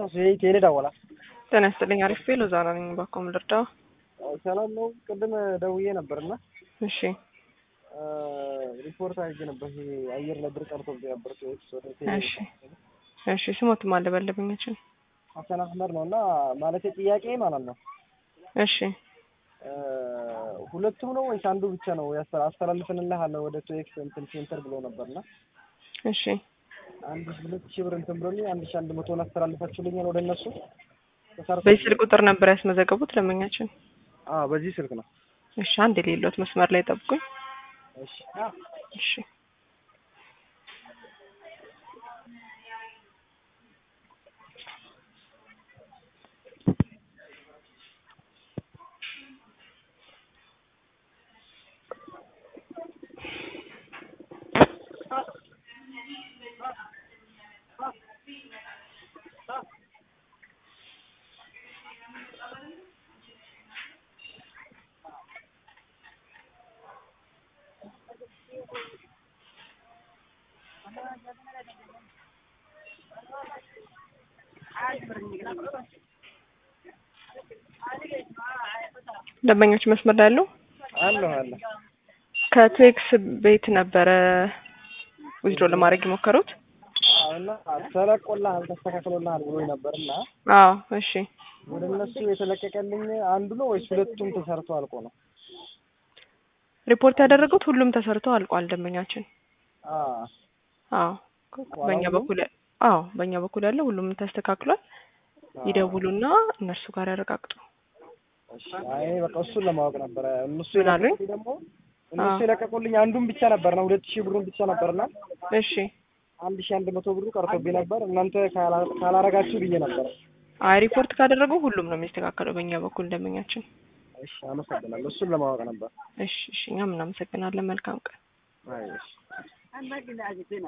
ቴሌ ደወላ። ጤና ይስጥልኝ። አሪፍ ቤሎ ዛና ነኝ። ባኮም ልርዳው። ሰላም ነው። ቅድም ደውዬ ነበርና እሺ ሪፖርት አድርጌ ነበር። ይሄ አየር ላይ ብር ቀርቶብኝ ነበር። ሰዎች ወደ እሺ እሺ። ስሞትም አለበለብኛችን ሀሰን አህመድ ነው እና ማለት ጥያቄ ማለት ነው እሺ ሁለቱም ነው ወይስ አንዱ ብቻ ነው? አስተላልፍንልሃል ወደ ቱኤክስ እንትን ሴንተር ብሎ ነበርና እሺ አንድ ሁለት ሺህ ብር እንትን ብሎኝ አንድ ሺህ አንድ መቶን አስተላልፋችሁልኛል ወደ እነሱ ተሰርቶ በዚህ ስልክ ቁጥር ነበር ያስመዘገቡት ለመኛችን። አዎ በዚህ ስልክ ነው። እሺ አንድ የሌሎት መስመር ላይ ጠብቁኝ። እሺ እሺ ደንበኞች መስመር ላይ ያሉ አለሁ አለ ከቱኤክስ ቤት ነበረ ዊዝድሮ ለማድረግ የሞከሩት። እና ተለቆልሃል ተስተካክሎልሃል ብሎኝ ነበርና አዎ እሺ ወደ እነሱ የተለቀቀልኝ አንዱ ነው ወይስ ሁለቱም ተሰርቶ አልቆ ነው? ሪፖርት ያደረጉት ሁሉም ተሰርቶ አልቋል። ደንበኛችን አዎ አዎ በእኛ በኩል አዎ በእኛ በኩል ያለው ሁሉም ተስተካክሏል። ይደውሉና እነርሱ ጋር ያረጋግጡ። እሺ አይ በቃ እሱን ለማወቅ ነበረ። እነሱ ምን አሉኝ? የለቀቁልኝ ደግሞ እነሱ የለቀቁልኝ አንዱን ብቻ ነበርና ሁለት ሺህ ብሩን ብቻ ነበርና እሺ አንድ ሺህ አንድ መቶ ብሩ ቀርቶብኝ ነበር። እናንተ ካላ- ካላረጋችሁ ብዬ ነበር። አይ ሪፖርት ካደረጉ ሁሉም ነው የሚስተካከለው በእኛ በኩል ደንበኛችን። እሺ አመሰግናለሁ። እሱን ለማወቅ ነበር። እሺ እሺ እኛም እናመሰግናለን። መልካም ቀን። አይ እሺ